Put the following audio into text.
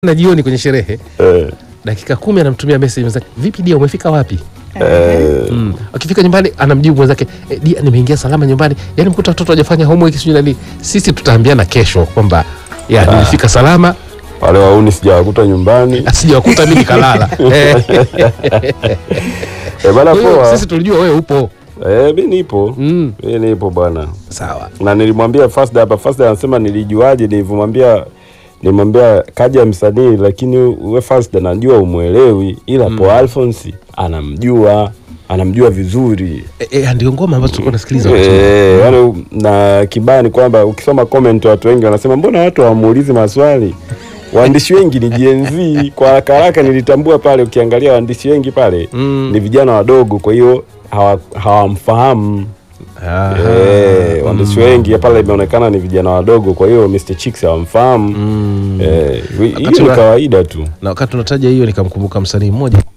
na jioni kwenye sherehe eh, dakika kumi anamtumia message mwenzake, vipi dia, umefika wapi? eh, Mm. Akifika nyumbani anamjibu mwenzake e, dia, nimeingia salama nyumbani, yani mkuta watoto hawajafanya homework sijui nani. Sisi tutaambiana kesho kwamba ya nilifika salama, wale wauni sijawakuta nyumbani sijawakuta mimi kalala. Eh, eh, bana kwa hiyo poa sisi tulijua wewe upo. eh, mi nipo Mm. mi nipo bwana Sawa. na nilimwambia Fasda hapa. Fasda anasema nilijuaje? Nilivyomwambia nilimwambia kaja msanii, lakini we Fasda najua umwelewi, ila po Alphonse anamjua anamjua vizuri E, e, ndio ngoma ambazo tulikuwa nasikiliza wakati huo. Eh, yaani na kibaya ni kwamba ukisoma comment watu wengi wanasema mbona watu hawamuulizi maswali waandishi wengi ni Gen Z. Kwa haraka haraka nilitambua pale, ukiangalia waandishi wengi pale Mm. ni vijana wadogo, kwa hiyo hawa- hawamfahamu Aha. Eh, waandishi wengi pale imeonekana ni vijana wadogo, kwa hiyo Mr Chicks hawamfahamu. Mm. Eh, hiyo Wakati ni wa- kawaida tu. na wakati unataja hiyo nikamkumbuka msanii mmoja